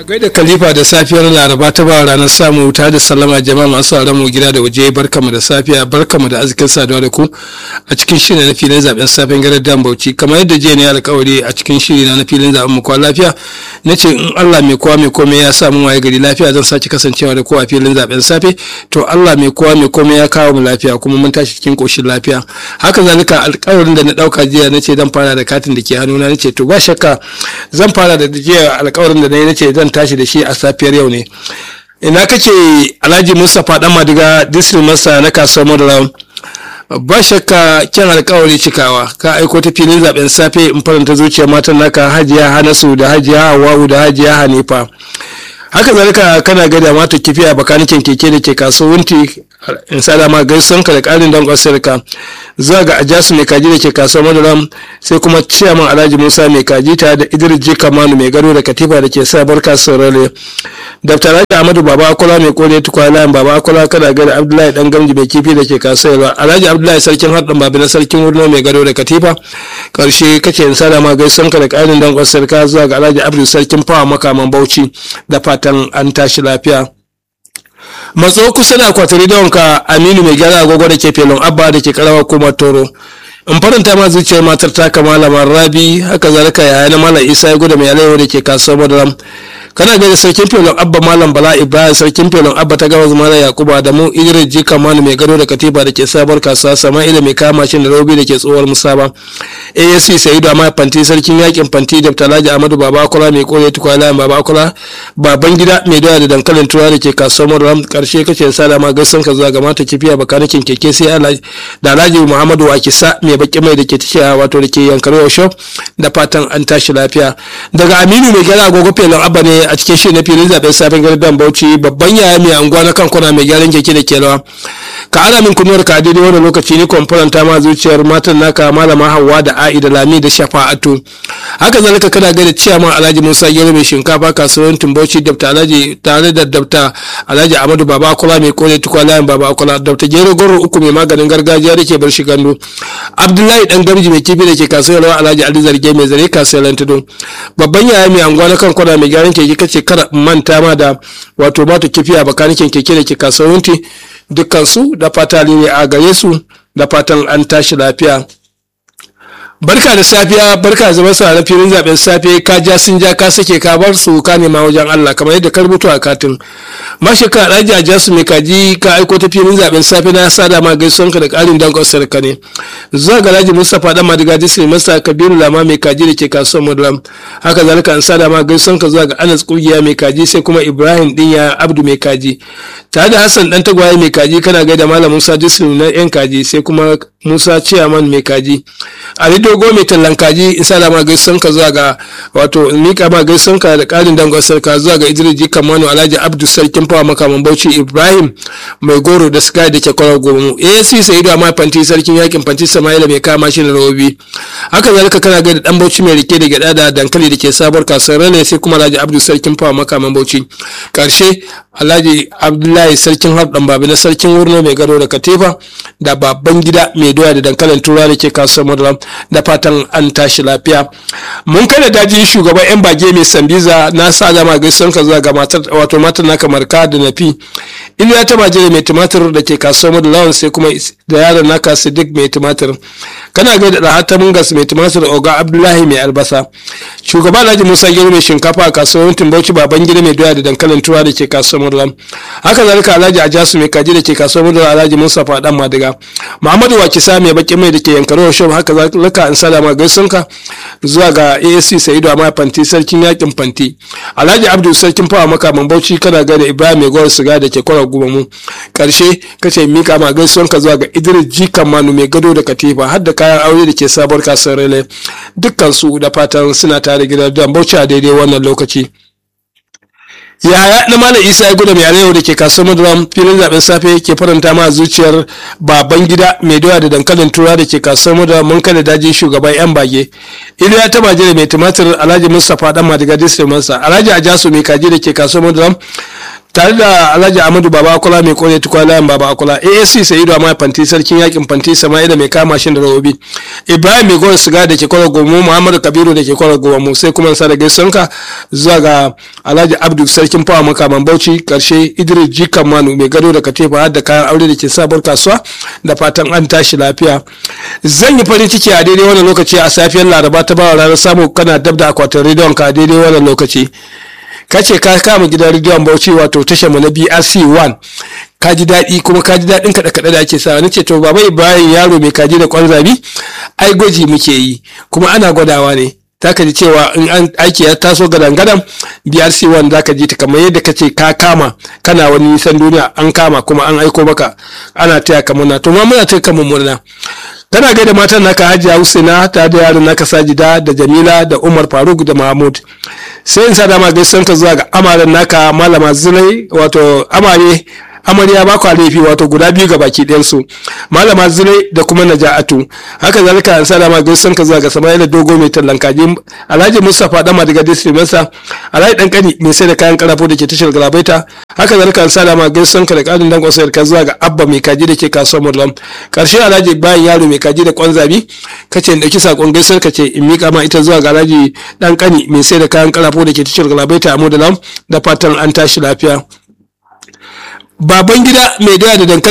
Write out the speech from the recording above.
gaida khalifa da safiyar laraba ta ba ranar samu wuta da sallama jama'a masu sauran mu gida da waje barkamu da safiya barkamu da arzikin saduwa da ku a cikin shiri na filin zaben safen garar dan bauchi kamar yadda jiya ne alkawari a cikin shiri na filin zaben mu kwa lafiya na ce in Allah mai kowa mai komai ya samu waye gari lafiya zan sake kasancewa da kowa a filin zaben safe to Allah mai kowa mai komai ya kawo mu lafiya kuma mun tashi cikin koshin lafiya haka zalika alkawarin da na dauka jiya na ce zan fara da katin da ke hannuna na ce to ba shakka zan fara da jiya alkawarin da na yi na ce zan tashi da shi a safiyar yau ne ina kake alhaji mustapha dan madiga district masa na kasuwar madara ba shakka kyan alkawari cikawa ka aiko ta filin zaben safe in faranta zuciyar matan naka hajiya hanasu da hajiya hawawu da hajiya hanifa haka zalika kana gada mata kifi a bakanikin keke da ke kasuwanci in sada ma gaison ka da karin dankon sirka zuwa ga ajasu mai kaji da ke kasuwar madaram sai kuma ciyaman alhaji musa mai kaji ta da idris jika manu mai gado da katifa da ke sabar kasuwar rale dr alhaji ahmadu baba akola mai kore tukwana baba akola kana gada abdullahi dan gamji mai kifi da ke kasuwar alhaji abdullahi sarkin haɗin babi na sarkin wurno mai gado da katifa karshe kace in sada ma gaison ka da karin dankon sirka zuwa ga alhaji abdu sarkin fawa makaman bauchi da fatan an tashi lafiya matso kusa da akwatari da wanka aminu mai gyara agogo da ke felon abba da ke karawa kuma toro in faranta ma zuciyar matar taka malamar rabi haka zalika yaya na malam isa ya gudu mai alayyahu da ke kasuwar madaram kana gani sarkin felon abba malam bala ibrahim sarkin felon abba ta gabas malam yakuba da mu idris jika manu mai gado da katiba da ke sabar kasuwa sama'ila mai kama shi da robi da ke tsohuwar musaba asc sayidu amma fanti sarkin yakin fanti da talaji amadu baba akula mai kore tukwala baba akula baban gida mai doya da dankalin tura da ke kasuwar madaram karshe kace sada ma gaisan ka zuwa ga mata kifiya bakanikin keke sai da alhaji muhammadu wakisa mai baki mai da ke tashiya wato da ke yankar shop da fatan an tashi lafiya daga aminu mai gyara agogo felon abba ne a cikin shi na filin zaben safin gardan bauchi babban yaya mai anguwa na kan kwana mai gyaran keke da ke rawa ka ana min kunuwar ka daidai wani lokaci ni kwamfuranta ma zuciyar matan naka malama hawa da a'i da lami da shafa'atu haka zalika kana gaida ciyaman alhaji musa gero mai shinkafa kasuwar tumbauchi dabta alhaji tare da dabta alhaji amadu baba akula mai kore tukwa layin baba akula dabta gero goro uku mai maganin gargajiya da ke bar shi gandu abdullahi dan gamji mai kifi da ke kasuwar rawa alhaji ali zarge mai zare kasuwar lantado babban yaya mai anguwa na kan kwana mai gyaran keke kace kara manta ma da wato mata kifi a bakanikin keke da ke kasuwar wunti dukkansu da fata ne a gare su da fatan an tashi lafiya barka da safiya barka zama sa na filin zaben safe ka ja sun ja ka sake ka bar su ka nema wajen Allah kamar yadda ka rubuta a katin mashi ka alhaji a jasu mai kaji ka aiko ta filin zaben safe na sada ma gaisuwan ka da karin dankon sarka ne zuwa ga alhaji mustapha dan madiga disney masa kabiru lama mai kaji da ke kasuwar mudulam haka zalika an sada ma gaisuwan ka zuwa ga anas kungiya mai kaji sai kuma ibrahim dinya abdu mai kaji tare da hassan dan tagwaye mai kaji kana gaida malam musa disney na yan kaji sai kuma musa ciyaman mai kaji ali dogo mai tallan kaji in sa ma gaisan ka zuwa ga wato mika ma gaisan ka da karin dangon sarka zuwa ga idris jika manu alhaji abdu sarkin fawa makaman bauchi ibrahim mai goro da sky da ke kwarar gomu asc sayidu amma fanti sarkin yakin fanti samaila mai kama shi da rawobi haka zalika kana gaida dan bauchi mai rike da gyada da dankali da ke sabuwar kasuwar rane sai kuma alhaji abdu sarkin fawa makaman bauchi karshe alhaji abdullahi sarkin harɗan babi na sarkin wurno mai gado da katifa da babban gida mai doya da dankalin tura da ke kasuwar madara da fatan an tashi lafiya mun kada daji shugaban yan bage mai sambiza na sa dama gaisuwan ka zuwa ga matar wato matar naka marka da nafi iliya ta majere mai tumatir da ke kasuwar madara sai kuma da yaron naka sadiq mai tumatir kana ga da rahata mungas mai tumatir oga abdullahi mai albasa shugaba alhaji musa gero mai shinkafa a kasuwar timbauci baban gida mai doya da dankalin tura da ke kasuwar madara haka zalika alhaji ajasu mai kaji da ke kasuwar madara alhaji musa fadan madiga muhammadu wakisa mai baki mai da ke yankaro shop haka zalika an salama gaisunka zuwa ga asc sa'idu amma fanti sarkin yakin fanti alhaji abdu sarkin fawa makaman bauchi kana ga da ibrahim mai gwar siga da ke kwara gumamu karshe kace mika ma gaisuwanka zuwa ga idris jikan manu mai gado da katifa har da kayan aure da ke sabuwar kasuwar rele dukkan su da fatan suna tare gidan dan bauchi a daidai wannan lokaci yaya na malam isa ya gudu mai arewa da ke kasuwar maduram filin zaben safe ke faranta ma zuciyar baban gida mai doya da dankalin tura da ke kasuwar maduram mun kada daji shugaban yan bage iliya ta majere mai tumatir alhaji mustapha dan madiga district mansa alhaji ajasu mai kaji da ke kasuwar maduram tare da alhaji amadu baba akula mai kore tukwa layan baba akula asc sayidu amma fanti sarkin yakin fanti sama'ila mai kama shi da rawobi ibrahim mai gora siga da ke kwara gomu muhammadu kabiru da ke kwara gomu sai kuma sa da gaisonka zuwa ga alhaji abdu sarkin fawa makaman bauchi karshe idris jikan manu mai gado da katifa har da kayan aure da ke sabuwar kasuwa da fatan an tashi lafiya zan yi farin ciki a daidai wannan lokaci a safiyar laraba ta bawa ranar samu kana dab da akwatin rediyon ka a daidai wannan lokaci ka ce ka kama gidan rediyon bauchi wato tashar mu na brc 1 ka ji daɗi kuma ka ji daɗin kaɗe kaɗe da ake sa ni ce to baba ibrahim yaro mai kaji da kwan zabi ai gwaji muke yi kuma ana gwadawa ne za ka ji cewa in an aiki ya taso gadan gadan brc 1 za ka ji ta kamar yadda ka ce ka kama kana wani nisan duniya an kama kuma an aiko maka ana taya ka murna to ma muna taya ka murna tana gaida matan naka hajiya husaina ta da yaron naka sajida da jamila da umar faruk da mahmud sai in sa dama gaisuwan ka zuwa ga amaren naka malama zulai wato amare amarya ba kwa laifi wato guda biyu ga baki ɗayansu malama zulai da kuma naja'atu haka zalika an sa dama gaisuwan ka zuwa ga samaila dogo mai tallan kaji alhaji mustapha dama daga district masa alhaji dan kani mai sai da kayan karafo da ke tashar galabaita haka zalika an sa dama gaisuwan ka da ƙarin dan kwasayar ka zuwa ga abba mai kaji da ke kasuwar murlam karshe alhaji bayan yaro mai kaji da kwanzabi kace in dauki sakon gaisuwar ka ce in mika ma ita zuwa ga alhaji dan kani mai sai da kayan karafo da ke tashar galabaita a modalam da fatan an tashi lafiya baban gida mai doya da dankali